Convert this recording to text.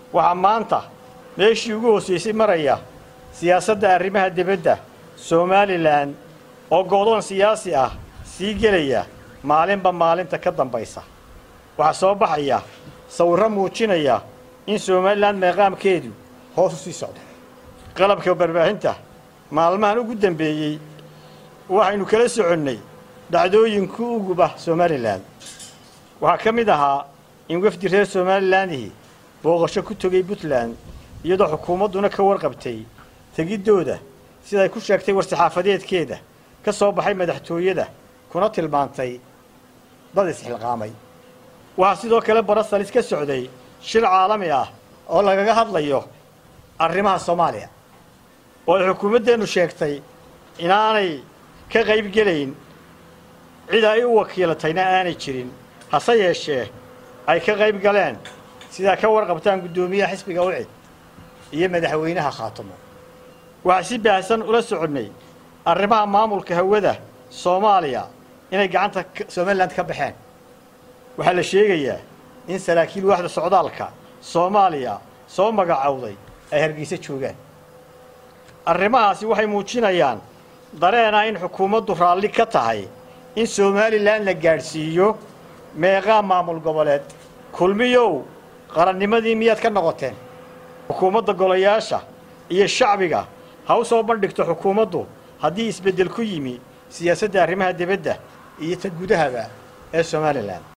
waxaa maanta meeshii ugu hoosaysay maraya siyaasadda arrimaha dibadda somalilan oo go'doon siyaasi ah sii gelaya maalinba maalinta ka dambaysa waxaa soo baxaya sawirro muujinaya in somalilan meeqaamkeedu hoos u sii socdo qalabka barbaahinta maalmahan ugu dambeeyey waxaynu kala soconnay dhacdooyinka uguba somalilan waxaa ka mid ahaa in wafdi reer somalilandihi booqasho ku tegay puntland iyadoo xukuumadduna ka warqabtay tegiddooda siday ku sheegtay war-saxaafadeedkeeda ka soo baxay madaxtooyada kuna tilmaantay dad isxilqaamay waxaa sidoo kale barasalis ka socday shir caalami ah oo lagaga hadlayo arrimaha soomaaliya oo ay xukuumaddeennu sheegtay inaanay ka qayb gelayn cid ay u wakiilatayna aanay jirin hase yeeshee ay ka qayb galeen sidaa ka warqabtaan guddoomiyaha xisbiga ucid iyo madaxweynaha khaatamo waxaa si baahsan ula soconnay arrimaha maamulka hawada soomaaliya inay gacanta somalilan ka baxeen waxaa la sheegayaa in saraakiil waaxda socdaalka soomaaliya soo magacowday ay hargeysa joogaan arrimahaasi waxay muujinayaan dareenah in xukuumaddu raalli ka tahay in somalilan la gaadhsiiyo meeqaa maamul goboleed kulmiyow qarannimadii miyaad ka noqoteen xukuumadda golayaasha iyo shacbiga ha u soo bandhigto xukuumaddu haddii isbeddel ku yimi siyaasadda arrimaha dibadda iyo ta gudahaba ee somalilan